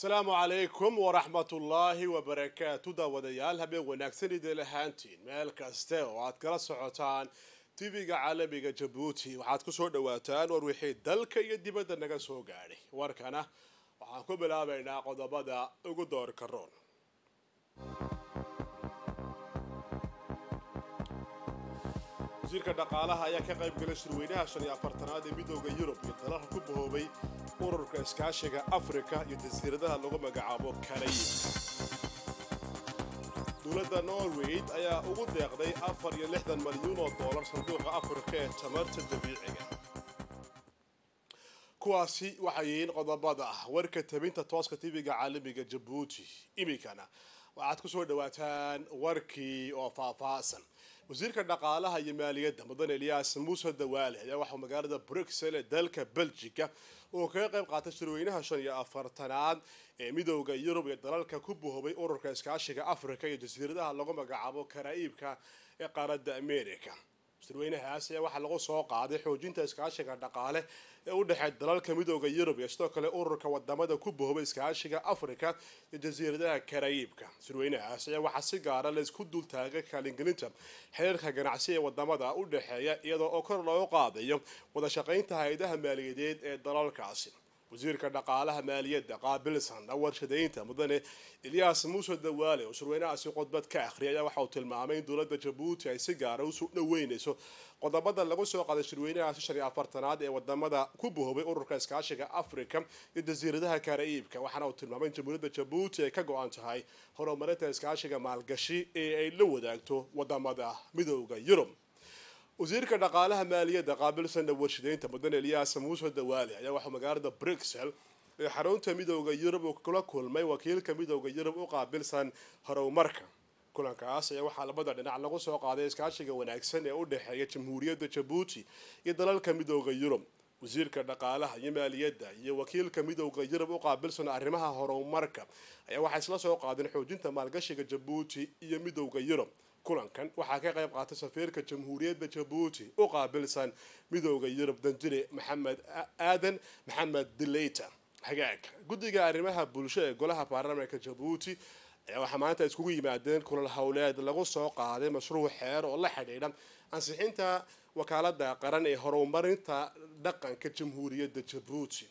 asalaamu calaykum waraxmatullaahi wabarakaatu daawadayaal habeen wanaagsan idin lahaantiin meel kaste oo aad kala socotaan tv-ga caalamiga jabuuti waxaad kusoo dhawaataan war wixii dalka iyo dibadda naga soo gaadhay warkana waxaan ku bilaabaynaa qodobada ugu doorka roon wasiirka dhaqaalaha ayaa ka qayb galay shirweynaha shan iyo afartanaad ee midooda yurub iyo dalalka ku bahoobay ururka iskaashiga afrika iyo jasiiradaha lagu magacaabo karayib dowladda norway ayaa ugu deeqday afar iyo lixdan malyuun oo doolar sanduuqa afrika ee tamarta dabiiciga kuwaasi waxay yihiin qodobada ah warka tabinta tooska tv-ga caalamiga jabuuti iminkana waxaad kusoo dhawaataan warkii oo faahfaahsan wasiirka dhaqaalaha iyo maaliyadda mudan eliyaas muuse dawaale ayaa waxaa magaalada bruxel ee dalka belgica uu kaga qayb qaatay shirweynaha shan iyo afartanaad ee midooda yurub iyo dalalka ku buhobay ururka iskaashiga afrika iyo jasiiradaha lagu magacaabo karaa'iibka ee qaaradda america shirweynahaas ayaa waxaa lagu soo qaaday xoojinta iskaashiga dhaqaale ee u dhexeey dalalka midooda yurub iyo sidoo kale ururka wadamada ku bohobay iskaashiga afrika iyo jasiiradaha karaayiibka shirweynahaas ayaa waxaa si gaara laysku dultaagay kaalingelinta xiriirka ganacsi ee wadamada u dhexeeya iyadoo oo kor loogu qaadayo wada shaqaynta hay-adaha maaliyadeed ee dalalkaasi wasiirka dhaqaalaha maaliyadda qaabilsan warshadaynta mudane elyaas muuse dawaale oo shirweynahaasi khudbad ka akhriyay ayaa waxa uu tilmaamay in dowladda jabuuti ay si gaara usoo dhaweynayso qodobada lagu soo qaaday shirweynahaasi shan iyo afartanaad ee wadamada ku bohobay ururka iskaashiga afrika iyo jasiiradaha karaa'iibka waxaana uu tilmaamay in jamhuuriyadda jabuuti ay ka go-an tahay horumarinta iskaashiga maalgashi ee ay la wadaagto wadamada midooda yurub wasiirka dhaqaalaha maaliyadda qaabilsanna warshadeynta mudan elyaas muuse dawaale ayaa waxaa magaalada bruxel ee xarunta midooda yurub uu kula kulmay wakiilka midooda yurub u qaabilsan horumarka kulankaas ayaa waxaa labada dhinac lagu soo qaaday iskaashiga wanaagsan ee u dhexeeya jamhuuriyadda jabuuti iyo dalalka midooda yurub wasiirka dhaqaalaha iyo maaliyadda iyo wakiilka midooda yurub u qaabilsan arrimaha horumarka ayaa waxay isla soo qaadeen xoojinta maalgashiga jabuuti iyo midooda yurub kulankan waxaa ka qayb qaatay safiirka jamhuuriyadda jabuuti u qaabilsan midooda yurub danjire maxamed aadan maxamed dileyta hagaag guddiga arrimaha bulsho ee golaha baarlamaanka jabuuti ayaa waxaa maanta iskugu yimaadeen kulal howleed lagu soo qaaday mashruuc xeer oo la xidhiidha ansixinta wakaalada qaran ee horumarinta dhaqanka jamhuuriyadda jabuuti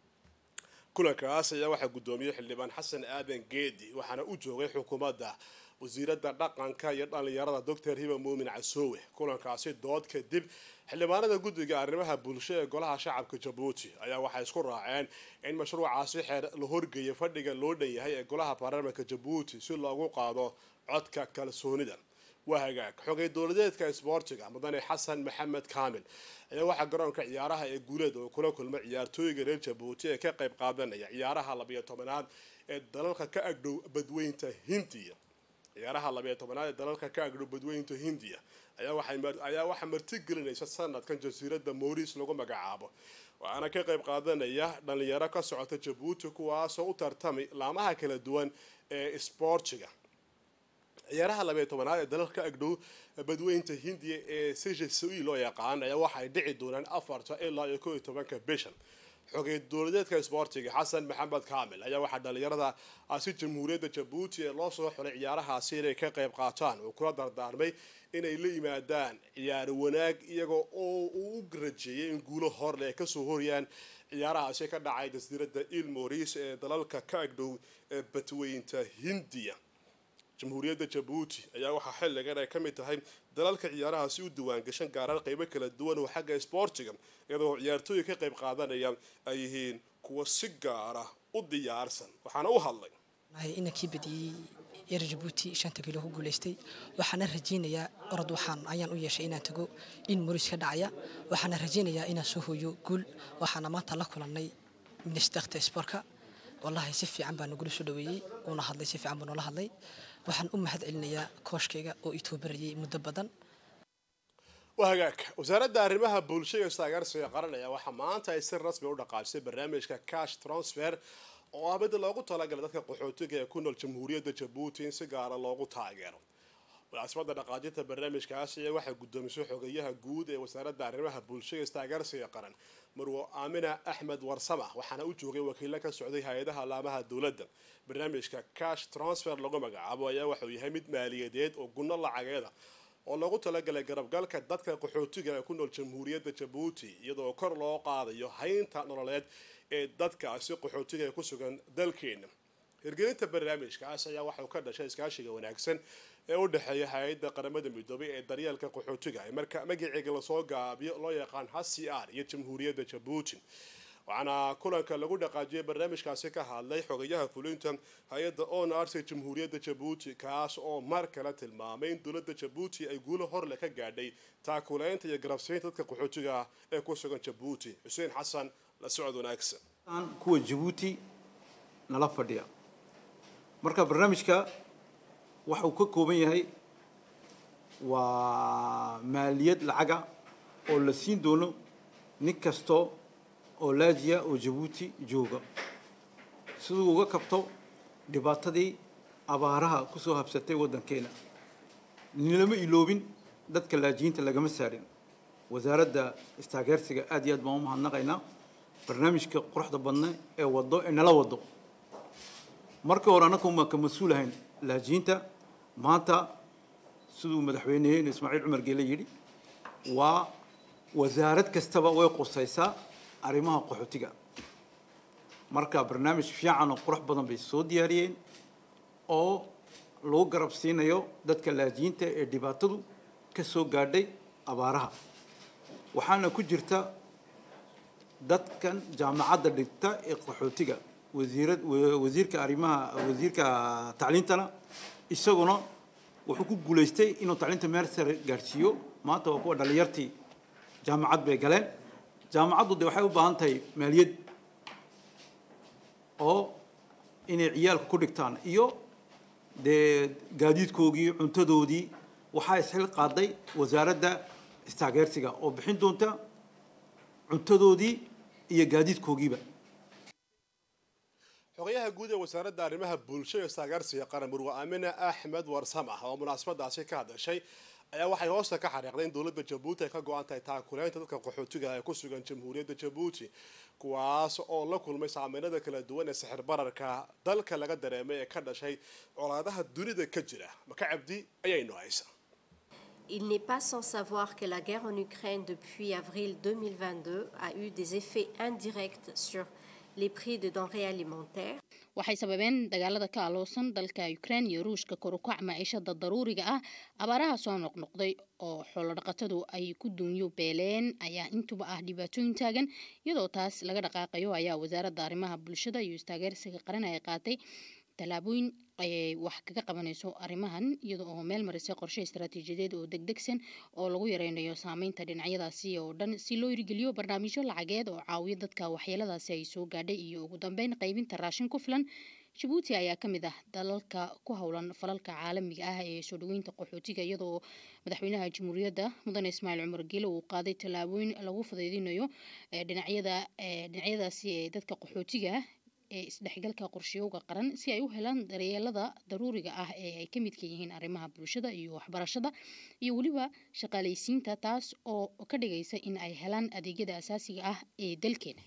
kulankaas ayaa waxaa guddoomiyey xildhibaan xasan aadan geedi waxaana u joogay xukuumadda wasiiradda dhaqanka iyo dhallinyarada doctor hiba muumin casoowe kulankaasi dood kadib xildhibaanada guddiga arrimaha bulsho ee golaha shacabka jabuuti ayaa waxay isku raaceen in mashruucaasi xeer la horgeeya fadhiga loo dhan yahay ee golaha baarlamaanka jabuuti si loogu qaado codka kalsoonida waa hagaag xogay dowladeedka isboortiga mudane xasan maxamed kaamil ayaa waxaa garoonka ciyaaraha ee guuleed oo kula kulmay ciyaartooyga reer jabuuti ee ka qayb qaadanaya ciyaaraha labiyo tobanaad ee dalalka ka agdhow badweynta hindiya ciyaaraha labiyo tobanaad ee dalalka ka agdhow badweynta hindiya ayaa waxaa martigelinaysa sanadkan jasiiradda moris lagu magacaabo waxaana ka qayb qaadanaya dhalinyaro ka socota jabuuti kuwaasoo u tartamay laamaha kala duwan ee isboortiga ciyaaraha labiyo tobanaad ee dalalka agdhow badweynta hindiya ee sejasoi loo yaqaan ayaa waxay dhici doonaan afarta ilaa iyo koo iyo tobanka bishan xogay dowladeedka isboortiga xasan maxamed kaamil ayaa waxaa dhalinyarada si jamhuuriyadda jabuuti ee loo soo xulay ciyaarahaasi inay ka qayb qaataan uu kula dardaarmay inay la yimaadaan ciyaaro wanaag iyagoo oo uu u rajeeyay in guulo horleh ay kasoo horiyaan ciyaarahaasi ka dhacay jasiiradda il moris ee dalalka ka agdhow ee badweynta hindiya jamhuuriyadda jabuuti ayaa waxaa xilligan ay ka mid tahay dalalka ciyaarahaasi u diwaangashan gaaraan qeybo kala duwan oo xagga isboortiga iyadoo ciyaartooya ka qayb qaadanaya ay yihiin kuwa si gaara u diyaarsan waxaana u hadlay inankii badiyey reer jabuuti shanta kiilo ku guulaystay waxaana rajaynayaa orod waxaan ayaan u yeeshay inaan tago in moris ka dhacaya waxaana rajaynayaa inaan soo hooyo guul waxaana maanta la kulannay ministarta sportka wallahi si fiican baa nagula soo dhaweeyey uuna hadlay si fiican buu noola hadlay waxaan u mahad celinayaa kooshkayga oo ii toobarayay muddo badan waa hagaag wasaaradda arrimaha bulshada istaageersiga qaranaya waxaa maanta ay si rasmi u dhaqaajisay barnaamijka cash transfer oo ah mid loogu talagalay dadka qaxootiga ee ku nool jamhuuriyadda jabuuti in si gaara loogu taageero munaasabada dhaqaajinta barnaamijkaasi ayaa waxaa guddoomisay xogeyaha guud ee wasaaradda arrimaha bulshada istaageersiga qaran marwo aamina axmed warsama waxaana u joogay wakiilo ka socday hay-adaha laamaha dowladda barnaamijka cash transfer lagu magacaabo ayaa waxauu yahay mid maaliyadeed oo gunno lacageeda oo loogu talagalay garabgalka dadka qaxootiga ee ku nool jamhuuriyadda jabuuti iyadoo kor loo qaadayo haynta nololeed ee dadkaasi qaxootiga ee ku sugan dalkeena hirgelinta barnaamijkaas ayaa waxauu ka dhashay iskaashiga wanaagsan ee u dhexeeya hay-adda qaramada midoobay ee daryeelka qaxootiga ee marka magaceega lasoo gaabiyo loo yaqaan hcr iyo jamhuuriyadda jabuuti waxaana kulanka lagu dhaqaajiyay barnaamijkaasi ka hadlay xogayaha fulinta hay-adda onars ee jamhuuriyadda jabuuti kaas oo mar kale tilmaamay in dowladda jabuuti ay guulo horle ka gaadhay taakuleynta iyo garabsiinta dadka qaxootiga ee ku sugan jabuuti xuseen xasan la socod wanaagsan kuwa jabuuti nala fadhiya marka barnaamijka waxa uu ka kooban yahay waa maaliyad lacaga oo la siin doono nin kasto oo laajiya oo jabuuti jooga siduu uga kabto dhibaatadii abaaraha kusoo habsatay waddankeena nilama iloobin dadka laajiyiinta lagama saarin wasaaradda istaageersiga aad iyo aad baan u mahadnaqaynaa barnaamijka quruxda badna ee wado ee nala wado markii hore annagu maan ka mas-uul ahayn laajiyiinta maanta siduu madaxweyneheen ismaaciil cumar geele yidhi waa wasaarad kastaba way qusaysaa arrimaha qaxootiga marka barnaamij fiican oo qurux badan bay soo diyaariyeen oo lagu garab siinayo dadka laajiyiinta ee dhibaatadu ka soo gaadhay abaaraha waxaana ku jirta dadkan jaamacadda dhigta ee qaxootiga wasiirad wasiirka arrimaha wasiirka tacliintana isaguna wuxuu ku guulaystay inuu tacliinta meel sare gaadhsiiyo maanta waa kuwa dhalinyartii jaamacad bay galeen jaamacaddu de waxay u baahan tahay maaliyad oo inay ciyaalka ku dhigtaan iyo dee gaadiidkoogii cuntadoodii waxaa isxil qaaday wasaaradda istaageersiga oo bixin doonta cuntadoodii iyo gaadiidkoogiiba xogayaha guud ee wasaaradda arrimaha bulshada istaageersiga qaran murwe aamina axmed warsam ah oo munaasabadaasi ka hadashay ayaa waxay hoosta ka xariiqday in dowladda jabuuti ay ka go-an tahay taakuleynta dadka qaxootiga ee ku sugan jamhuuriyadda jabuuti kuwaas oo la kulmay saameynada kala duwan ee sixir bararka dalka laga dareemay ee ka dhashay colaadaha dunida ka jira maka cabdi ayaynu haysa Il n'est pas sans savoir que la guerre en Ukraine depuis avril 2022 a eu des effets indirects sur les prix de denrées alimentaires. waxay sababeen dagaalada ka aloosan dalka ukraine iyo ruushka korukac maciishada daruuriga ah abaaraha soo noqnoqday oo xoolodhaqatadu ay ku duunyo beeleen ayaa intuba ah dhibaatooyin taagan iyadoo taas laga dhaqaaqayo ayaa wasaaradda arrimaha bulshada iyo istaageersiga qaran ay qaatay tallaabooyin ayay wax kaga qabanayso arrimahan iyada oo meel marisay qorshe istaraatiijiyadeed oo degdegsan oo lagu yareynayo saameynta dhinacyadaasi oo dhan si loo hirgeliyo barnaamijyo lacageed oo caawiyo dadka waxyeeladaasi ay soo gaadhay iyo ugu dambeyn qaybinta raashin ku filan jabuuti ayaa ka mid ah dalalka ku howlan falalka caalamiga ah ee soo dhaweynta qaxootiga iyadoo madaxweynaha jamhuuriyadda mudane ismaaciil cumar geele uu qaaday tallaabooyin lagu fudaydinayo dhinacyada dhinacyadaasi ee dadka qaxootiga ee isdhexgalka qorshiyowga qaran si ay u helaan daryeelada daruuriga ah ee ay ka midka yihiin arrimaha bulshada iyo waxbarashada iyo weliba shaqaalaysiinta taas oo ka dhigaysa in ay helaan adeegyada asaasiga ah ee dalkeena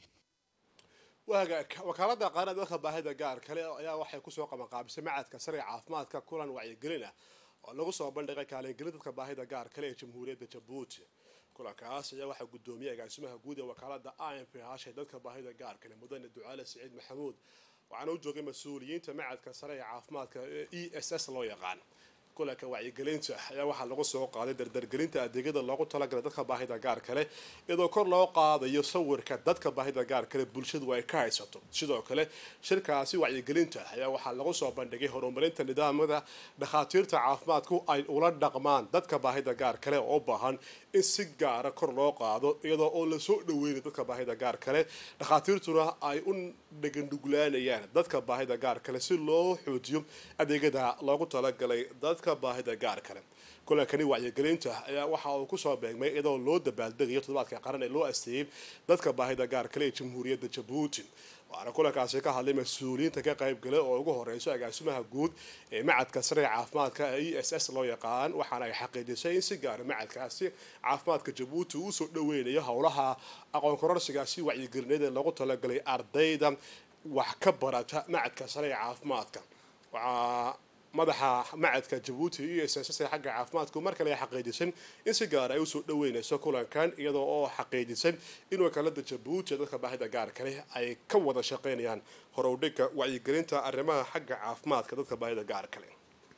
wagaag wakaalada qaran dalka baahida gaar kale ayaa waxay kusoo qabanqaabisay macadka sare caafimaadka kulan wacyigelin ah oo lagu soo bandhigay kaalingelin dadka baahida gaar kale ee jamhuuriyadda jabuuti kulankaas ayaa waxaa gudoomiyay agaasimaha guud ee wakaalada i m p hashay dadka baahida gaar kale mudane ducaale siciid maxamuud waxaana u joogay mas-uuliyiinta macadka sare ee caafimaadka e s s loo yaqaan kulanka wacyigelinta ayaa waxaa lagu soo qaaday dardargelinta adeegyada loogu talagalay dadka baahida gaar kale iyadoo kor loo qaadayo sawirka dadka baahida gaar kale bulshadu ay ka haysato sidoo kale shirkaasi wacyigelinta ayaa waxaa lagu soo bandhigay horumarinta nidaamada dhakhaatiirta caafimaadku ay ula dhaqmaan dadka baahida gaar kale oo u baahan in si gaara kor loo qaado iyadoo oo lasoo dhaweynayo dadka baahida gaar kale dhakhaatiirtuna ay u dhegandhuglaanayaan dadka baahida gaar kale si loo xoojiyo adeegyada loogu talagalay dadka baahida gaar kale kulankani wacyigelinta ayaa waxa uu kusoo beegmay iyadoo loo dabaaldegayo toddobaadka qaran ee loo asteeyey dadka baahida gaar kale ee jamhuuriyadda jabuuti waxaana kulankaasi ka hadlay mas-uuliyiinta ka qaybgalay oo ugu horeyso agaasimaha guud ee macadka sare ee caafimaadka e s s loo yaqaan waxaana ay xaqiijisay in si gaara macadkaasi caafimaadka jabuuti uu soo dhaweynayo howlaha aqoon kororsigaasi wacyigelineed ee loogu talagalay ardayda wax ka barata macadka sare ee caafimaadka waxaa madaxa macadka jabuuti iyo s s xagga caafimaadku mar kale ay xaqiijisay in si gaar ay usoo dhaweynayso kulankan iyadoo oo xaqiijisay in wakaalada jabuuti ee dadka baahida gaar kale ay ka wada shaqeynayaan horowdhiga wacyigelinta arrimaha xagga caafimaadka dadka baahida gaar kale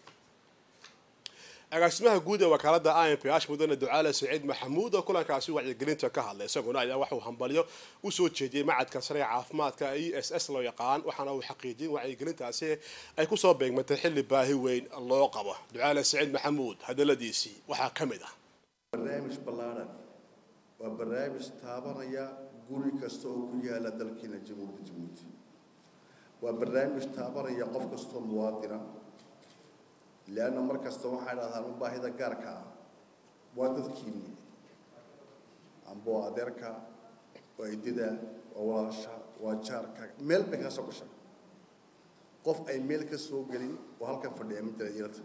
agaasimaha guud ee wakaalada i m p h mudane ducaale saciid maxamuud oo kulankaasi wacyigelinta ka hadlay isaguna ayaa waxuu hambalyo usoo jeediyey macadka sare ee caafimaadka e s s loo yaqaan waxaana uu xaqiijiyay in wacyigelintaasi ay kusoo beegmatay xilli baahi weyn loo qabo ducaale saciid maxamuud hadaladiisii waxaa ka mid ah barnaamij ballaaran waa barnaamij taabanaya guri kasta oo ku yaala dalkiina jamhuuriyadda jabuuti waa barnaamij taabanaya qof kastoo muwaadina leanna mar kasta waxay dhahdaan u baahida gaarka ah waa dadkiinni amba waa adeerka waa idida waa walaasha waa jaarka meel bay kaga soo gasha qof ay meel ka soo gelin oo halkan fadhiya ma jira yarta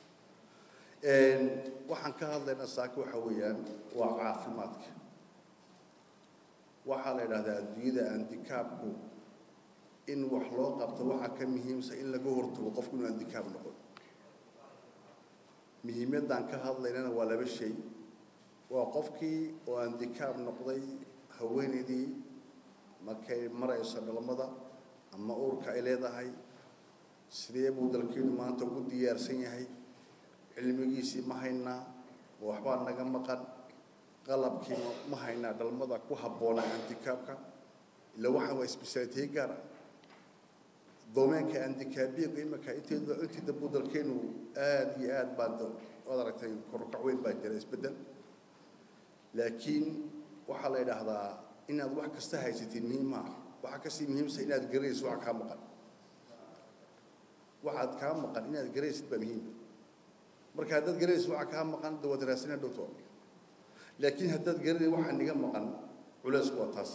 waxaan ka hadlaynaa saaka waxa weeyaan waa caafimaadka waxaa la yidhahdaa adduunyada andikaabku in wax loo qabto waxaa ka muhiimsa in laga hortago qofku inuu andikaab noqon muhiimaddaan ka hadlaynana waa laba shay waa qofkii oo andikaab noqday haweenaydii markay marayso dhalmada ama uurka ay leedahay sidee buu dalkeenu maanta ugu diyaarsan yahay cilmigiisii ma haynaa waxbaa naga maqan qalabkii ma haynaa dhalmada ku habboona andikaabka ila waxaan waa isbisaalitiye gaar ah doomeenka andikaabiyaga imika inteeda intii dambu dalkeenu aada iyo aad baa waad aragtay korukac weyn baa jira isbeddel laakiin waxaa la yidhaahdaa inaad wax kasta haysatiin muhiim maaha waxaa kasii muhiimsa inaad garanaysid waxa kaa maqan waxaad kaa maqan inaad garanaysid baa muhiim marka haddaad garanaysid waxa kaa maqan de waad raasina dhowto laakiin haddaad garanay waxa niga maqan culeysku waa taas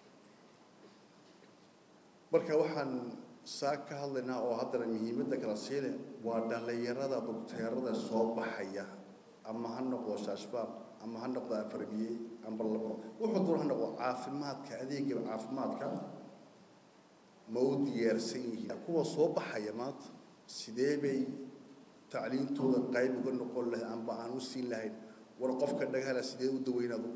marka waxaan saa ka hadlaynaa oo haddana muhiimadda kala siile waa dhallinyarada dugteerada soo baxaya ama ha noqdo shaashbaab ama ha noqdo afarbiye amba labo wuxuu doon ha noqdo caafimaadka adeega caafimaadka ma u diyaarsan yihiin kuwa soo baxaya maanta sidee bay tacliintooda qayb uga noqon lahayd amba aan u siin lahayn war qofka dhagahala sidee u daweyn adu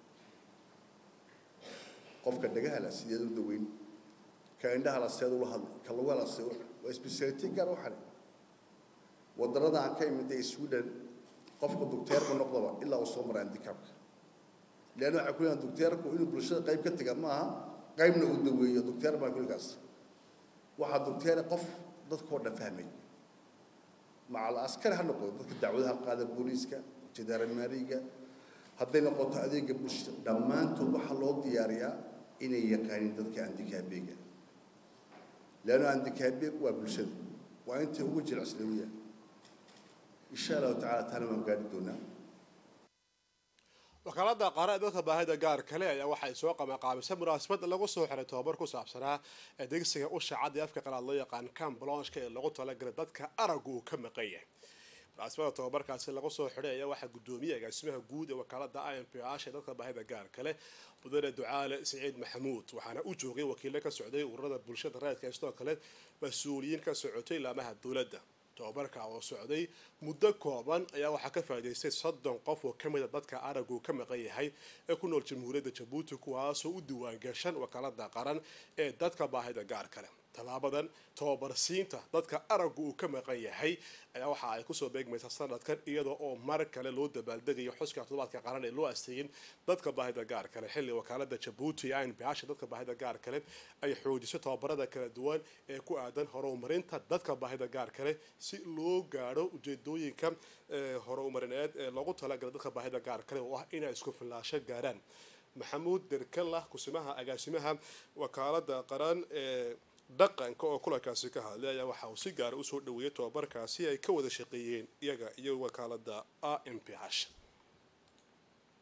qofka dhagahala sideed u daweyn ka indhaha la seed ula hadlay ka luga la seed waa speciality gaar waxan wadanada aan ka imid ee Sweden qofka docteerku noqdaba ilaa uu soo maraa handicapka leena waxa ku leeyahay docteerku inuu bulshada qayb ka taga maaha qaybna uu daweeyo docteer baa kulkaas waxa docteer qof dadkoo dhan fahmay macal askari ha noqdo dadka dacwadaha qaada booliiska jadaaramaariga hadday noqoto adeega bulshada dhammaantood waxaa loo diyaariyaa inay yaqaaniin dadka andikaabeega leanno andikaabeeg waa bulshada waa intay ugu jilcislawiya insha allahu tacala taana waan gaari doonaa wakaalada qaara ee dadka baahida gaar kale ayaa waxay soo qamaqaabisay munaasabad lagu soo xiray tobabar ku saabsanaa adeegsiga usha cad ee afka qalaad loo yaqaan cam blanchka ee lagu talagalay dadka aragu uu ka maqan yahay munaasabada tobabarkaasi lagu soo xiray ayaa waxaa gudoomiyey agaasimaha guud ee wakaalada i m p h ee dadka baahida gaar kale mudane ducaale siciid maxamuud waxaana u joogay wakiilo ka socday ururada bulshada raadka sidoo kale mas-uuliyiin ka socotay laamaha dowladda tobabarka oo socday muddo kooban ayaa waxaa ka faa'iidaystay soddon qof oo ka mid a dadka aragu ka maqan yahay ee ku nool jamhuuriyadda jabuuti kuwaasoo u diiwaangashan wakaalada qaran ee dadka baahida gaar kale tallaabadan tobabarsiinta dadka aragu uu ka maqan yahay ayaa waxa ay kusoo beegmaysaa sanadkan iyadoo oo mar kale loo dabaaldegayo xuska toddobaadka qaran ee loo asteeyin dadka baahida gaar kale xilli wakaalada jabuuti iyo nbasha dadka baahida gaar kale ay xoojiso tobabarada kala duwan ee ku aadan horumarinta dadka baahida gaar kale si loo gaadho ujeedooyinka horumarineed ee loogu talagala dadka baahida gaar kale oo ah inay isku filaasho gaaraan maxamuud derkalla kusimaha agaasimaha wakaalada qaran ee dhaqanka oo kulankaasi ka hadlay ayaa waxa uu si gaara usoo dhaweeyay tobabarkaasi ay ka wada shaqeeyeen iyaga iyo wakaalada a m p h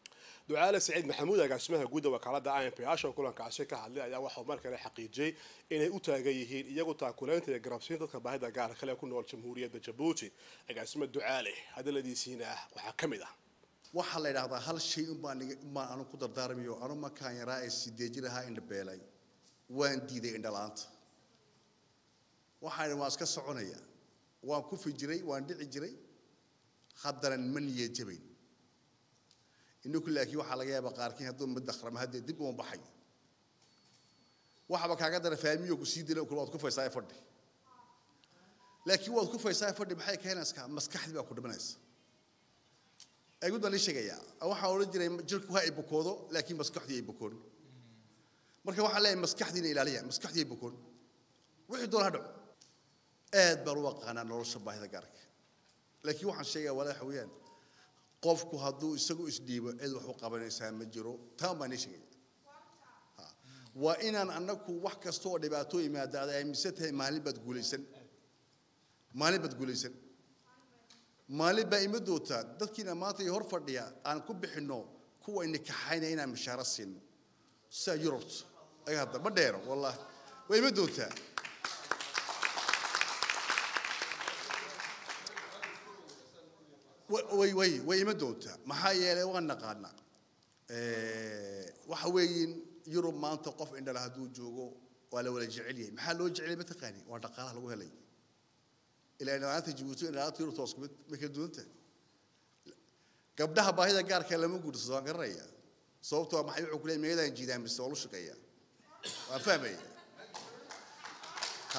ducaale saciid maxamuud agaasimaha guudda wakaalada i m p h oo kulankaasi ka hadlay ayaa waxauu mar kale xaqiijiyey inay u taagan yihiin iyagu taakulaynta iyo garabsiin dadka baahida gaar kale ku nool jamhuuriyadda jabuuti agaasima ducaale hadaladiisiina waxaa ka mid ah waxaa la yidhaahdaa hal shay unbaan unbaan anu ku dardaarmayo anu markaan yaraa ee sideeji lahaa indhabeelay waan diiday indhala-aanta waxaan waan iska soconaya waan kufi jiray waan dhici jiray haddana ma niyad jabayn inaku laakiin waxaa laga yaabaa qaarkiin hadduu mid akhrama haddee dib uma baxay waxaba kaaga dara faamiyo ku sii dila kule waad ku faysaa fadhi laakiin waad ku faysaa fadhi maxay keenaysaa maskaxdii baa ku dhimanaysa aguud baan ii sheegayaa waxaan odhan jiray jirku ha ay bukoodo laakiin maskaxdii ay bukoon marka waxaan leeyahay maskaxdiina ilaaliya maskaxdii ay bukoon wixii doona ha dhaco aad baan u aqaanaa nolosha baahida gaarka laakiin waxaan sheegayaa walaa waxa weeyaan qofku hadduu isagu isdhiibo cid wax u qabanaysaa ma jiro taan baan ii sheegaya waa inaan annagu wax kasta oo dhibaato yimaada aad aaminsan tahay maalin baad guulaysan maalin baad guulaysan maalin baa ima doontaa dadkiina maanta iyo hor fadhiya aan ku bixinno kuwa nikaxaynaya inaan mishaaro siino sidaa yurubta aga hadda ma dheero wallahi waa ima doontaa way way way ima doontaa maxaa yeelay waan naqaanaa waxa weeyin yurub maanta qof indhala hadduu joogo waa la wada jecel yahay maxaa loo jecelay mataqaani waa dhaqaalaha lagu helay ilaa indhalaanta jabuuti indhalaanta yurubta waa isku mid ma kala duwan tahay gabdhaha baahida gaarka lama guursado waan garanaya sababtoo maxay wuxuu ku leeyahay meegadaan jiidaan mise waa lu shaqeeyaa waan fahmaya ha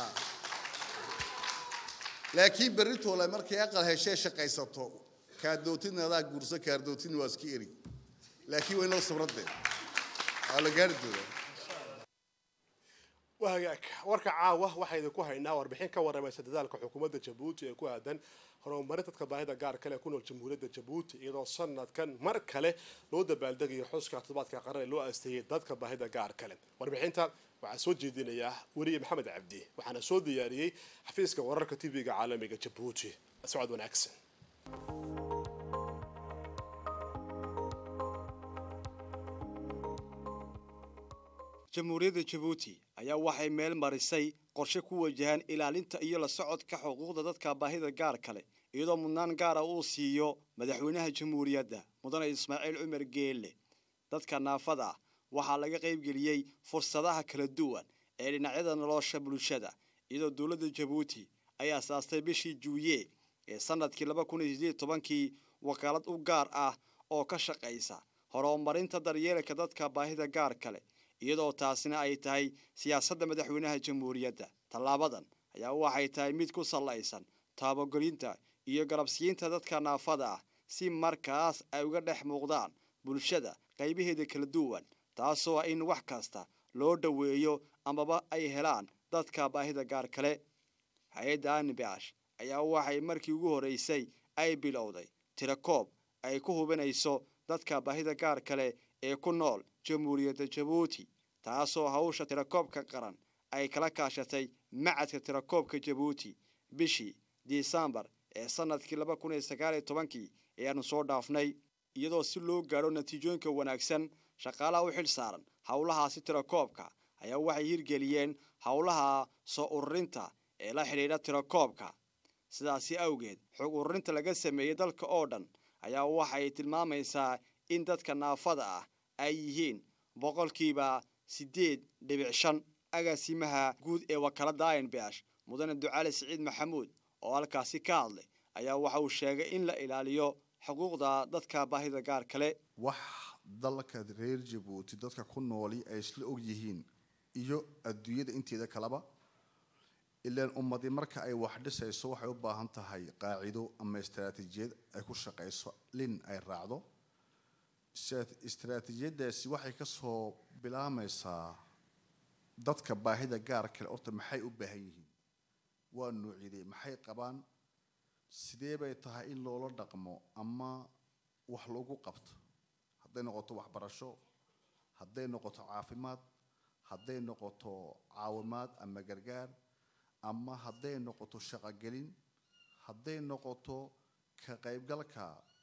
laakiin berritoola markay aqal heshee shaqaysato kaardootina adaa guurso kaardootina waa iska eri laakiin waa inoo sabradde waa la gaari doonaa waa hagaag warka caawa waxaa idinku haynaa warbixin ka waramaysa dadaalka xukuumadda jabuuti ee ku aadan horumarin dadka baahida gaar kale ku nool jamhuuriyadda jabuuti iyadoo sanadkan mar kale loo dabaaldegayo xuska toddobaadka qaran ee loo aasteeyey dadka baahida gaar kale warbixinta waxaa soo jeedinayaa weriye maxamed cabdi waxaana soo diyaariyey xafiiska wararka tv-ga caalamiga jabuuti socod wanaagsan jamhuuriyadda jabuuti ayaa waxay meel marisay qorshe ku wajahan ilaalinta iyo la socodka xuquuqda dadka baahida gaar kale iyadoo mudnaan gaara uu siiyo madaxweynaha jamhuuriyadda mudane ismaaciil cumar geelle dadka naafada ah waxaa laga qaybgeliyey fursadaha kala duwan ee dhinacyada nolosha bulshada iyadoo dowladda jabuuti ay asaastay bishii juuye ee sanadkii laba kun iyo sideed tobankii wakaalad u gaar ah oo ka shaqaysa horumarinta daryeelka dadka baahida gaar kale iyadoo taasina ay tahay siyaasadda madaxweynaha jamhuuriyadda tallaabadan ayaa waxay tahay mid ku sallaysan taabagelinta iyo garabsiinta dadka naafada ah si markaas ay uga dhex muuqdaan bulshada qaybaheeda kala duwan taasoo in wax kasta loo dhoweeyo amaba ay helaan dadka baahida gaar kale hay-adda anibash ayaa waxay markii ugu horreysay ay bilowday tirakoob ay ku hubinayso dadka baahida gaar kale ee ku nool jamhuuriyadda jabuuti taasoo hawsha tirakoobka qaran ay kala kaashatay macadka tirakoobka jabuuti bishii disembar ee sanadkii laba kun iyo sagaal iyo tobankii ayaanu soo dhaafnay iyadoo si loo gaadho natiijooyinka wanaagsan shaqaalaha u xil saaran howlahaasi tirakoobka ayaa waxay hirgeliyeen howlaha soo ururinta ee la xidhiidha tirakoobka sidaasi awgeed xog ururinta laga sameeyey dalka oo dhan ayaa waxay tilmaamaysaa in dadka naafada ah ay yihiin boqolkiiba siddeed dhibic shan agaasimaha guud ee wakaalada inbash mudane ducaali siciid maxamuud oo halkaasi ka hadlay ayaa waxa uu sheegay in la ilaaliyo xuquuqda dadka baahida gaar kale wax dalka reer jabuuti dadka ku nooli ay isla og yihiin iyo adduunyada inteeda kaleba ilaan ummadii marka ay wax dhisayso waxay u baahan tahay qaacido ama istaraatiijiyad ay ku shaqayso lin ay raacdo istaraatiijiyadaasi waxay kasoo bilaamaysaa dadka baahida gaar kale horta maxay u baahan yihiin waa nuucyadee maxay qabaan sidee bay tahay in loola dhaqmo ama wax lagu qabto hadday noqoto waxbarasho hadday noqoto caafimaad hadday noqoto caawimaad ama gargaar ama hadday noqoto shaqogelin hadday noqoto ka qaybgalka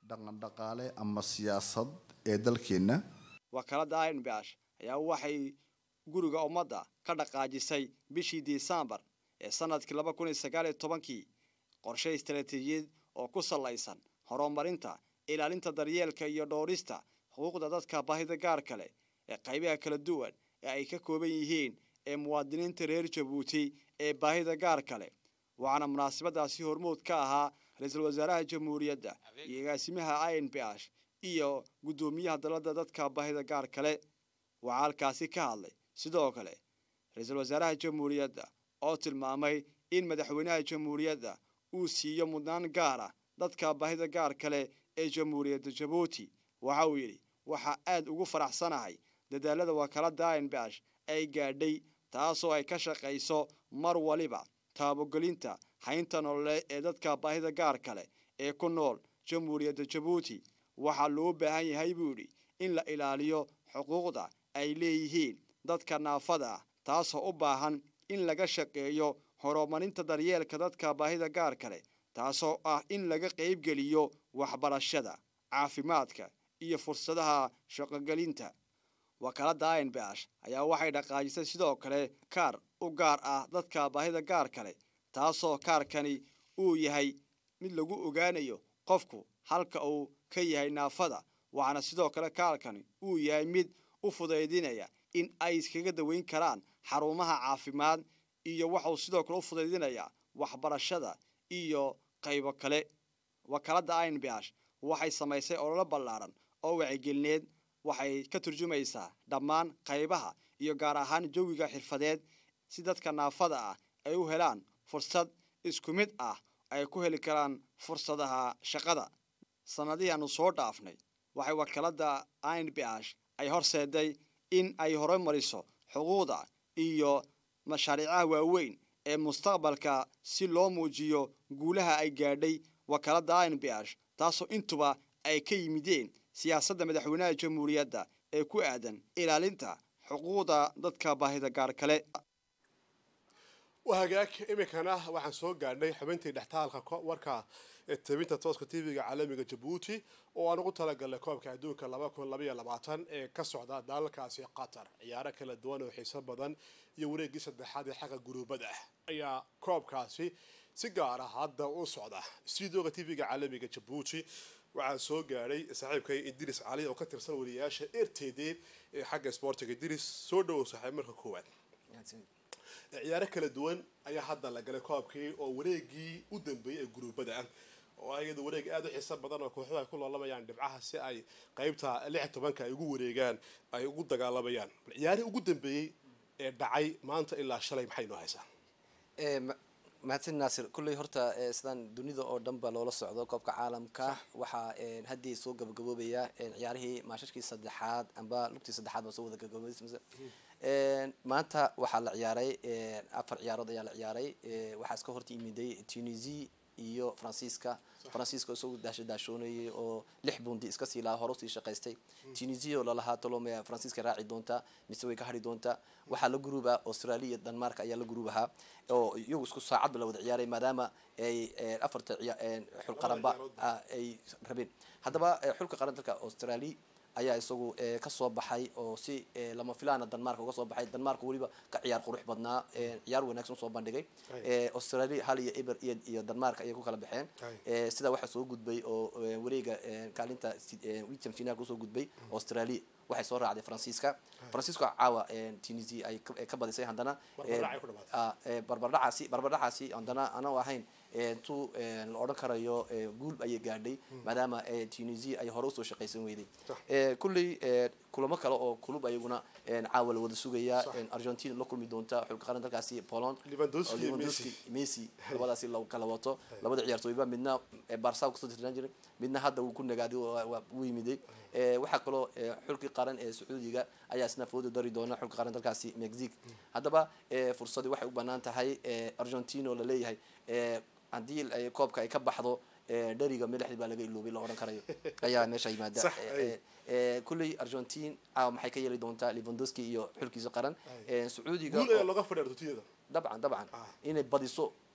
dhaqan dhaqaale ama siyaasad ee dalkeenna wakaalada inbash ayaa waxay guriga ummadda ka dhaqaajisay bishii disembar ee sanadkii laba kun iyo sagaal iyo tobankii qorshe istaraatiijiyad oo ku sallaysan horumarinta ilaalinta daryeelka iyo dhowrista xuquuqda dadka baahida gaarka leh ee qaybaha kala duwan ee ay ka kooban yihiin ee muwaadiniinta reer jabuuti ee baahida gaarka leh waxaana munaasabadaasi hormuud ka ahaa ra-iisul wasaaraha jamhuuriyadda iyo agaasimaha in b h iyo guddoomiyaha dalada dadka baahida gaar kale waxaa halkaasi ka hadlay sidoo kale ra-iisul wasaaraha jamhuuriyadda oo tilmaamay in madaxweynaha jamhuuriyadda uu siiyo mudnaan gaara dadka baahida gaar kale ee jamhuuriyadda jabuuti waxa uu yidhi waxaa aad ugu faraxsanahay dadaalada wakaalada in b h ay gaadhay taasoo ay ka shaqayso mar waliba taabogelinta haynta nololeed ee dadka baahida gaar kale ee ku nool jamhuuriyadda jabuuti waxaa loo baahan yahay buu yidhi in la ilaaliyo xuquuqda ay leeyihiin dadka naafada ah taasoo u baahan in laga shaqeeyo horumarinta daryeelka dadka baahida gaar kale taasoo ah in laga qaybgeliyo waxbarashada caafimaadka iyo fursadaha shaqogelinta wakaalada in b h ayaa waxay dhaqaajisay sidoo kale kaar u gaar ah dadka baahida gaar kale taasoo kaarkani uu yahay mid lagu ogaanayo qofku halka uu ka yahay naafada waxaana sidoo kale kaarkani uu yahay mid u fudaydinaya in ay iskaga daweyn karaan xarumaha caafimaad iyo waxauu sidoo kale u fudaydinayaa waxbarashada iyo qaybo kale wakaalada in b h waxay samaysay ololo ballaaran oo wacigelineed waxay ka turjumaysaa dhammaan qaybaha iyo gaar ahaan jawiga xirfadeed si dadka naafada ah ay u helaan fursad isku mid ah ay ku heli karaan fursadaha shaqada sanadihii aanu soo dhaafnay waxay wakaalada in b h ay horseeday in ay horumariso xuquuqda iyo mashaariicaha waaweyn ee mustaqbalka si loo muujiyo guulaha ay gaadhay wakaalada in b h taasoo intuba ay ka yimideen siyaasadda madaxweynaha jamhuuriyadda ee ku aadan ilaalinta xuquuqda dadka baahida gaar kale waa hagaag iminkana waxaan soo gaadhnay xubintii dhextaalka warka ee tabinta tooska tv-ga caalamiga jabuuti oo aan ugu talagalnay koobka adduunka laba kun labaiyo labaatan ee ka socda dalalkaasi qatar ciyaaro kala duwan oo xiiso badan iyo wareegii saddexaad ee xagga guruubada ayaa koobkaasi si gaara hadda u socda stuudioga tv-ga caalamiga jabuuti waxaa soo gaadhay saaxiibkay idris cali oo ka tirsan wariyayaasha r t d ee xagga sportiga idris soo dhawow saaxiib marka koowaad ciyaaro kala duwan ayaa hadda la galay koobkii oo wareegii u dambeeyey ee guruubada ah oo ayada wareeg aada u xiiso badan oo kooxuhu ay ku loolamayaan dhibcaha si ay qeybta lix tobanka ay ugu wareegaan ay ugu dagaalamayaan bal ciyaarihii ugu dambeeyey ee dhacay maanta ilaa shalay maxay noo haysaa mahadsan naasir kulley horta sidaan dunida oo dhan ba loola socdo koobka caalamka waxaa haddii soo gabagaboobaya ciyaarihii maashashkii saddexaad amba lugtii saddexaad baa soo wada gabagaboobay maanta waxaa la ciyaaray afar ciyaarood ayaa la ciyaaray waxaa iska horta yimiday tunisia iyo faransiiska faransiiska isagu daasha daashoonayay oo lix bundi iska sii lahaa hore usii shaqaystay tunisia oo lalahaa tolome faransiiska raaci doonta mise way ka hadhi doontaa waxaa la guruuba australia iyo denmark ayaa la guruub ahaa oo iyagu isku saacadba la wada ciyaaray maadaama ay afarta xul qaranba ay rabeen haddaba xulka qaran dalka australia ayaa isagu kasoo baxay oo si lama filaana denmark uga soo baxay denmark weliba ka ciyaar qurux badnaa ciyaar wanaagsan soo bandhigay australia hal iyo eber iyo denmark ayay ku kala baxeen sidaa waxaa soo gudbay oo wareega kaalinta witan final kusoo gudbay australia waxay soo raacday faransiiska faransiiska caawa tunisia ay ka badisay haddana barbardhacaasi barbardhacaasi haddana anau ahayn tu la odhan karayo guul ayay gaadhay maadaama tunisia ay hore usoo shaqaysan weyday kulley kulamo kale oo kulub ayaguna caawa la wada sugaya argentina la kulmi doonta xulka qaran dalkaasi poland lewandowski messi labadaasi la kala wato labada ciyaartooyba midna barsa kusoo tirnaan jiray midna hadda wuu ku nagaaday wuu yimiday waxaa kaloo xulkii qaran ee sacuudiga ayaa isna fooda dari doona xulka qaran dalkaasi mexique haddaba fursadii waxay u banaan tahay argentina oo laleeyahay haddii koobka ay ka baxdo dheriga madaxdii baa laga iloobay la odhan karayo ayaa meesha yimaada kulley argentine caawa maxay ka yeeli doontaa levandowski iyo xulkiisa qaran sacuudiga dabcan dabcan inay badiso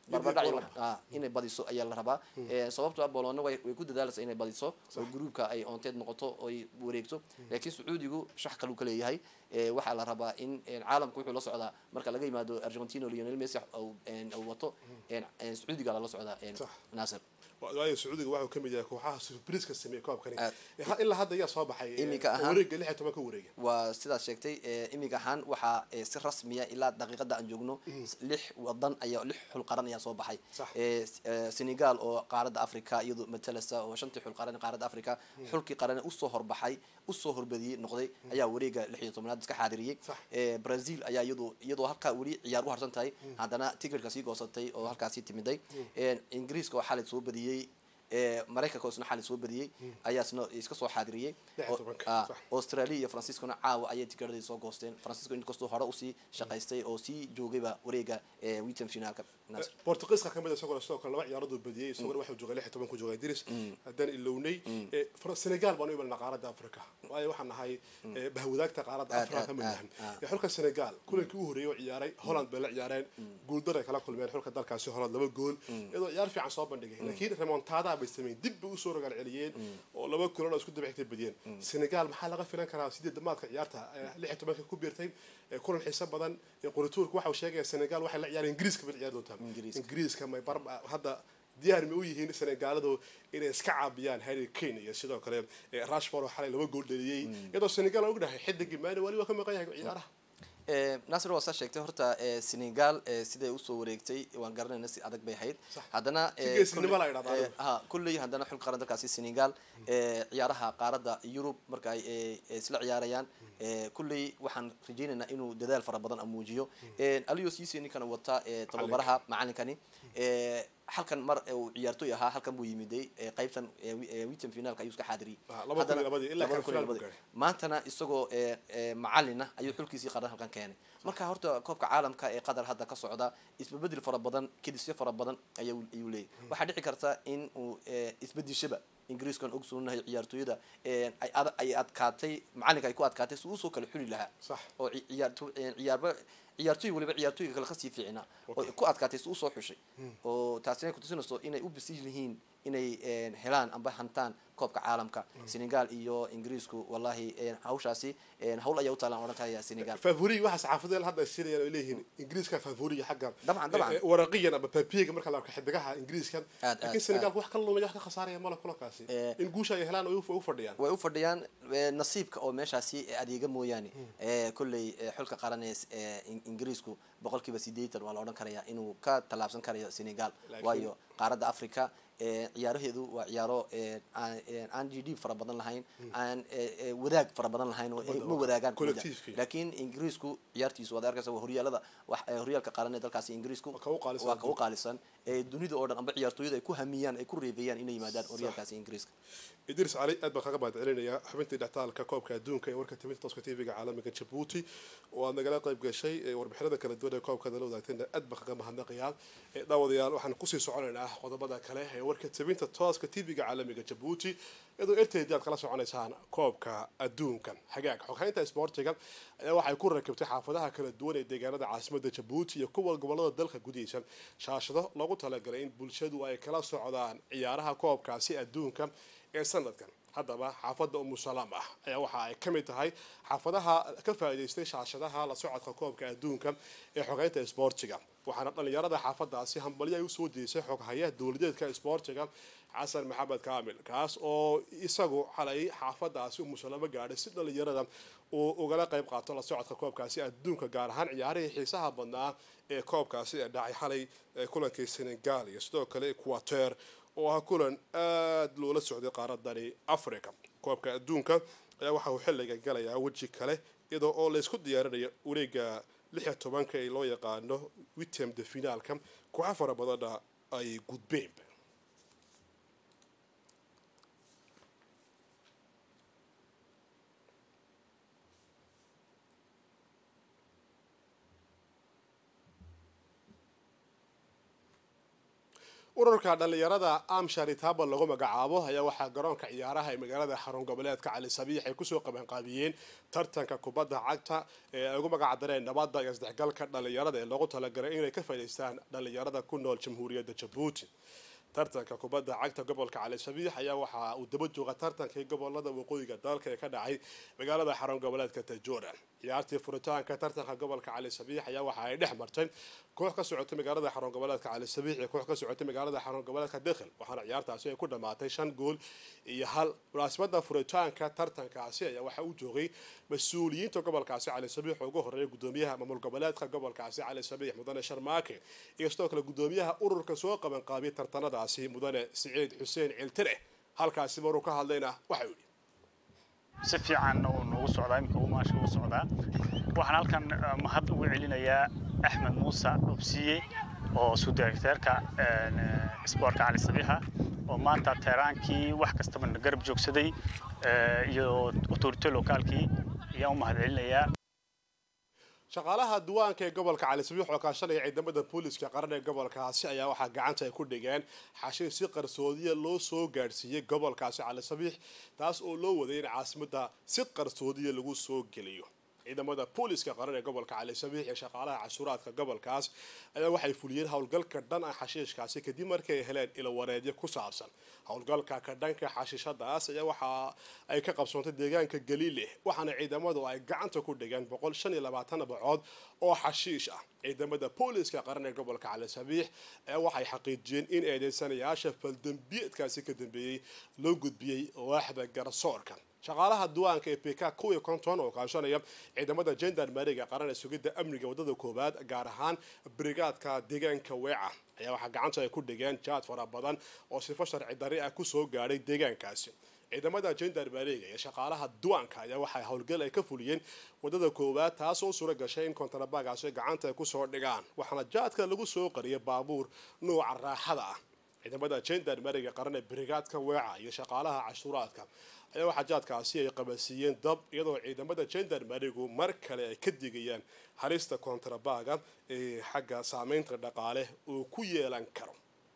barbardhac India iyo- ah, inay badiso ayaa la rabaa Eh, sababtoo ah bolona way way ku dadaalaysa inay badiso oo gruupka ay oonteed noqoto oo ay wareegto laakiin sacuudigu shax kaluu ka leeyahay Eh, waxaa la rabaa in eh, caalamku wuxuu la socdaa marka laga yimaado argentina oo lionel messi uu een, uu wato een, een, sacuudiga lala socdaa een, Sax. naasir waayo sacuudiga waxuu ka mid yahay kooxaha surpriiska sameeyey koobkani Aad. Eh, ha- ilaa hadda ayaa soo baxay eh, Iminka ahaan- wareega lix iyo toban ka wareega waa sidaas sheegtay eh, imiga ahaan waxaa eh, si rasmiya ilaa daqiiqada aan joogno lix wadan ayaa lix xul qaran ayaa soo baxay Sax. Eh, s- eh, senegal oo qaaradda africa iyadoo matalasa oo shantii xul qaran ee qaaradda africa xulkii qaran usoo horbaxay usoo horbadiyey noqday ayaa wareega lix iyo tobnaad iska xaadiriyey Sax. Eh, brazil ayaa iyadoo iyadoo halkaa weli ciyaar u harsan tahay haddana ticketka sii goosatay oo halkaasii timiday Eh, ingiriiska oo xalay soo badiyey eh, maraykanka oo isna xalay soo badiyey ayaa isna iska soo xaadiriyey Lix iyo Oo- tobanka, ah, sax. australia iyo franciscona caawa ayay tikeradii soo goosteen francisco inkastoo hore usii shaqaystay oo sii joogayba wareega eh, witan finaalka Nasir. bortugiiska kamid isagoo sidoo kale laba ciyaarooduu badiyey isaguna waxuu joogay lix iyo toban ku joogay diris haddaan ilownay Eh, Far- senegal baan u imanaa qaaradda africa waayo waxaan nahay eh, bahwadaagta qaaradda Aad, africa aad, ka mid aad, nahan aad. Eh, xulka senegal kulankii u horreeyay oo ciyaaray holland bay la ciyaareen guuldar ay kala kulmeen xulka dalkaasi holland laba gool iyadoo ciyaar fiican soo bandhigay laakiin remontada bay sameeyeen dib bay usoo rogaal celiyeen oo laba kulan oo isku daba xigtay badiyeen senegal maxaa laga filan karaa sideed damaadka ciyaarta eh, lix iyo tobanka ku biirtay eh, kulan xiiso badan eh, qorituurka waxa uu sheegaya senegal waxay la ciyaareen ingiriiska bay la ciyaari doontaa Ingiriiska. ingiriiska may bar hadda diyaar ma u yihiin senegaaladu inay iska caabiyaan harry kane iyo sidoo kale eh, rashford oo xalay laba gool dhaliyey iyadoo senegal aan ognahay xidigii maani wali waa ka maqan yahay ciyaaraha Eh, nasir waa saa sheegtay horta eh, senegal eh, siday usoo wareegtay waan garanayna si adag bay ahayd Sax. haddana Si geesinimo la idhahdaa eh, adigu. ha kulley haddana xul qaran dalkaasi senegal eh, ciyaaraha qaaradda yurub marka ay eh, eh, isla ciyaarayaan eh, kulley waxaan rajaynaynaa inuu dadaal fara badan muujiyo Eh, aliyo siisi ninkana wata eh, tababaraha macalinkani eh, halkan mar eh, uu ciyaartoy ahaa halkan buu yimiday eh, qaybtan eh, wi- eh, witan finaalka ayuu iska xaadiriyey Ah, laba kun iyo Haddana- labadii, ilaa labada kan kun iyo finaal buu labadii. gaaray. maantana isagoo eh, eh, macalina ayuu xulkiisii qaran halkan keenay marka horta koobka caalamka ee qatar hadda ka socda isbedel fara badan kedisyo fara badan ayuu ayuu leeyahy waxaa dhici karta in uu eh, isbedishaba ingiriiskan ogsoonahay ciyaartooyada eh, ay ad- ay adkaatay macalinka ay ku adkaatay si uusoo kale xuli lahaa Sax. oo ci- ciyaarto eh, ciyaarba ciyaartooy waliba ciyaartooyga kale kasii fiicnaa oo ku adkaatay si usoo xushay oo taasina kutusinayso inay u bisil yihiin inay eh, helaan amba hantaan koobka caalamka senegal iyo ingiriisku wallahi eh, hawshaasi eh, hawl ayaa u taalaan odhan karaya senegal favori waxa saxaafadda hadda ay siinayaan ay leeyihiin ingiriiska favoriga xagga Dabcan, dabcan. eh, eh, waraqiyan ama papiega marka la arko xidigaha ingiriiska Aad, laakiin aad, senegal wax ka lumaya wax ka khasaaraya male kulankaasi Eh, in guusha ay helaan ay u u fadhiyaan way u fadhiyaan eh, nasiibka oo meeshaasi eh, adeega mooyaane eh, kolley eh, xulka qaran ee s- ee In- ingiriisku boqolkiiba sideetan waa la odhan karaya inuu ka tallaabsan karayo senegal Laakiin- waayo qaaradda africa eh, ciyaaraheedu waa ciyaaro eh, aan eh, aan g d fara badan lahayn aan eh, eh, wadaag fara badan lahayn oo eh, ma wadaagaan Collective-kii. laakiin ingiriisku ciyaartiisu waad arkaysa waa horyaalada wax eh, horyaalka qaran ee dalkaasi ingiriisku Waa ka u qaalisan waa ka u qaalisan ee dunida oo dhan amba ciyaartooyada ay ku hamiyaan ay ku reebeeyaan inay yimaadaan horyaalkaasi ingiriiska idris cali aad baan kaga mahadcelinayaa xubintii dhextaalka koobka adduunka ee warka timinta tooska tv-ga caalamiga jabuuti oo aad nagala qayb gashay ee warbixinada kala duwan ee koobka nala wadaagtayna aad baan kaga mahadnaqayaa Ee, daawadayaal waxaan kusii soconaynaa qodobada kale ee warka timinta tooska tv-ga caalamiga jabuuti iyadoo erteydii aad kala soconaysaan koobka adduunka hagaag xoghaynta isboortiga ayaa waxay ku rakibtay xaafadaha kala duwan ee deegaanada caasimadda jabuuti iyo kuwa gobolada dalka gudihiisa shaashado loogu talagalay in bulshadu ay kala socdaan ciyaaraha koobkaasi adduunka ee sanadkan haddaba xaafadda umusalaam ah ayaa waxa ay ka mid tahay xaafadaha ka faa'iidaystay shaashadaha la socodka koobka adduunka ee xogeynta isboortiga waxaana dhallinyarada xaafadaasi hambalyo ay usoo deysay xoghayaha dowladeedka isboortiga xasan maxamed kaamil kaas oo isagu xalay xaafadaasi umusalaamo gaadhay si dhallinyarada uu ugala qayb qaato la socodka koobkaasi adduunka gaar ahaan ciyaarihii xiisaha badnaa ee koobkaasi ee dhacay xalay ee kulankii senegal iyo sidoo kale equateur oo ah kulan aada loola socday qaaradani africa koobka adduunka ayaa waxa uu xilligan galayaa weji kale iyadoo oo laysku diyaarinayo wareega lix iyo tobanka ee loo yaqaano witem de finaalka kooxo fara badanna ay gudbeen ururka dhallinyarada amsharitaba lagu magacaabo ayaa waxaa garoonka ciyaaraha ee magaalada xarun goboleedka cali sabiix ay kusoo qabanqaabiyeen tartanka kubadda cagta ee ay ugu magacdareen nabadda iyo isdhexgalka dhallinyarada ee loogu talagalay inay ka faa'iidaystaan dhallinyarada ku nool jamhuuriyadda jabuuti tartanka kubadda cagta gobolka cali sabiix ayaa waxa uu daba jooga tartankii gobolada waqooyiga dalka ee ka dhacay magaalada xarun goboleedka tajoora ciyaartii furitaanka tartanka gobolka cali sabiix ayaa waxa ay dhex martay koox ka socotay magaalada xarun goboleedka cali sabiix iyo koox ka socotay magaalada xarun goboleedka dekhel waxaana ciyaartaasi ay ku dhammaatay shan gool iyo hal munaasabada furitaanka tartankaasi ayaa waxa uu joogay mas-uuliyiinta gobolkaasi cali sabiix oo ugu horeeya gudoomiyaha maamul goboleedka gobolkaasi cali sabiix mudane sharmaake iyo sidoo kale gudoomiyaha ururka soo qabanqaabiyay tartanadaasi mudane siciid xuseen ciltire halkaasi maruu ka hadlayna waxa uu yidhi si fiican uu noogu socdaa iminka uu maasha u socdaa waxaan halkan mahad ugu celinayaa axmed muuse obsiye oo sudirekteerka isboortka cali sabiixa oo maanta teeraankii wax kastaba na garab joogsaday iyo autorite lokaalkii ayaan u mahad celinayaa shaqaalaha duwaanka ee gobolka cali sabiix oo kaashanaya ciidamada booliska qaran ee gobolkaasi ayaa waxaa gacanta ay ku dhigeen xashiir si qarsoodiya loo soo gaadhsiiyey gobolkaasi cali sabiix taas oo loo waday in caasimada si qarsoodiya lagu soo geliyo ciidamada booliska qaran ee gobolka cali sabiix iyo shaqaalaha cashuuraadka gobolkaas ayaa waxay fuliyeen howlgalka dhan ah xashiishkaasi kadib markii ay heleen ilawareedyo ku saabsan howlgalka ka dhanka xashiishadaas ayaa waxa ay ka qabsoontay deegaanka galiile waxaana ciidamadu ay gacanta ku dhigeen boqol shan iyo labaatan bacood oo xashiish ah ciidamada booliska qaran ee gobolka cali sabiix ayaa waxay xaqiijiyeen in eedeysanayaasha faldambiyeedkaasi ka dambeeyey loo gudbiyey waaxda garsoorka shaqaalaha duwaanka ee bk kuwii konton oo kaashanaya ciidamada gendarmeriga qaran ee sugidda amniga wadada koowaad gaar ahaan brigaadka deegaanka weeca ayaa waxaa gacanta ay ku dhigeen jaad fara badan oo sifo sharci dari ah kusoo gaadhay deegaankaasi ciidamada gendarmeriga iyo shaqaalaha duwaanka ayaa waxay howlgal ay ka fuliyeen wadada koowaad taas oo suura gashay in kontarabagaasi gacanta ay kusoo dhigaan waxaana jaadka lagu soo qariyay baabuur nuuca raaxada ah ciidamada gendarmeriga qaran ee brigaadka weeca iyo shaqaalaha cashuuraadka ayaa waxaa jaadkaasi ay qabasiiyeen dab iyadoo ciidamada gendarmerigu mar kale ay ka digayaan halista kontrabaga ee xagga saameynta dhaqaale uu ku yeelan karo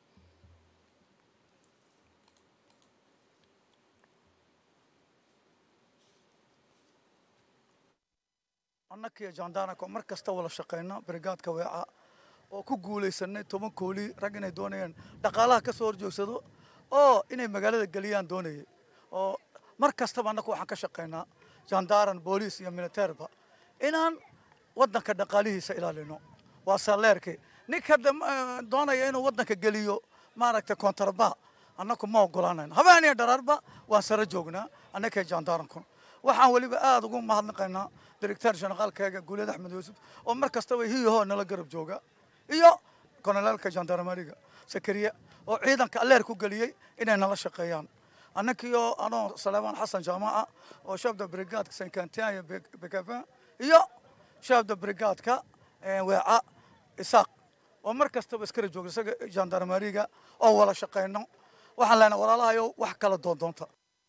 annakiyo jandaanako mar kasta wada shaqayno brigaadka weeca oo ku guulaysanay toban kooli rag inay doonayeen dhaqaalaha ka soo horjoogsado oo inay magaalada geliyaan doonayay oo mar kastaba annaku waxaan ka shaqaynaa jandaaran booliis iyo militeerba inaan waddanka dhaqaalihiisa ilaalino waa saleerkii ninka doonaya inuu waddanka geliyo maaragtay kontraba annaku ma ogolaanayno habeeniyo dharaarba waan sare joognaa annakay jandaaranku waxaan weliba aada ugu mahadnaqaynaa directeur generaalkayga guuleed axmed yuusuf oo mar kastaba hiyahoo nala garab jooga iyo konoleelka jandarmeriga sakariya oo ciidanka alleer ku geliyey inay nala shaqeeyaan annakiyo anoo saleemaan xasan jaamaca oo shaabda brigaadka sankantianya bekafin iyo shaabda brigaadka weeca isaaq oo mar kastaba iskara jooga isaga jandarmeriga oo wada shaqeyno waxaan leenahay walaalahayo wax kala doondoonta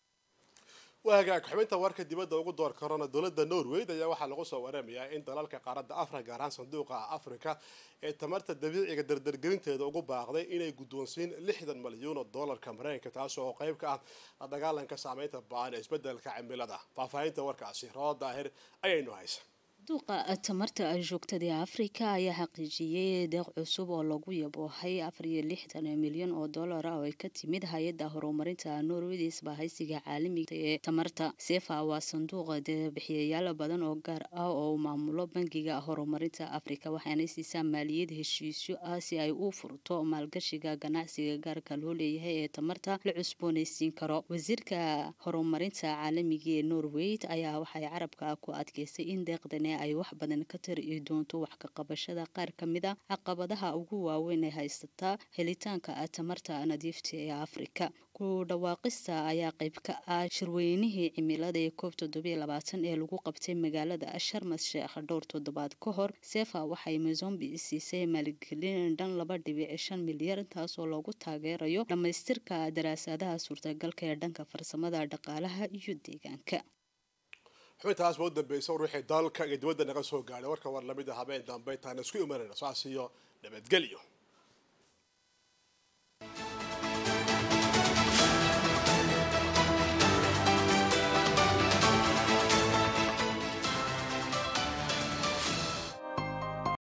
waa hagaag xubinta warka dibadda ugu door karona dowladda norway ayaa waxaa lagu soo waramayaa in dalalka qaaradda afrika gaar ahaan sanduuqa afrika ee tamarta dabiiciga dardargelinteeda ugu baaqday inay guddoonsiin lixdan malyuun oo doolarka mareykanka taas oo qayb ka ah la dagaalanka saameynta ba-an ee isbedelka cimilada faahfaahinta warkaasi roo daahir ayaynu haysa duuqa tamarta joogtada ee afrika ayaa xaqiijiyey deeq cusub oo lagu yaboohay afar iyo lixdan milyan oo dollar ah oo ay ka timid hay-adda horumarinta norway isbahaysiga caalamiga ee tamarta sefa waa sanduuqa deebixiyayaal badan oo gaar ah oo maamulo bangiga horumarinta afrika waxaana siisaa maaliyad heshiisyo ah si ay u furto maalgashiga ganacsiga gaarka loo leeyahay ee tamarta la cusboonaysiin karo wasiirka horumarinta caalamiga ee norway ayaa waxay carabka ku adkeystay in deeqdan ay wax badan ka tari doonto wax ka qabashada qaar ka mid a caqabadaha ugu waaweyn ee haysataa helitaanka tamarta nadiifta ee afrika ku dhawaaqista ayaa qayb ka ah shirweynihii cimilada ee koob toddobiyo labaatan ee lagu qabtay magaalada sharmas sheekh dhowr toddobaad ka hor sefa waxay mozombi siisay maalgelin dhan laba dhibic shan milyar taasoo loogu taageerayo dhammaystirka daraasadaha suurtagalka ee dhanka farsamada dhaqaalaha iyo deegaanka xubintaas ba u dambeysa ruuxii dalka iyo dibadda naga soo gaadhay warka war lamid a habeen dambe intaan isku imanayna saas iyo nabadgelyo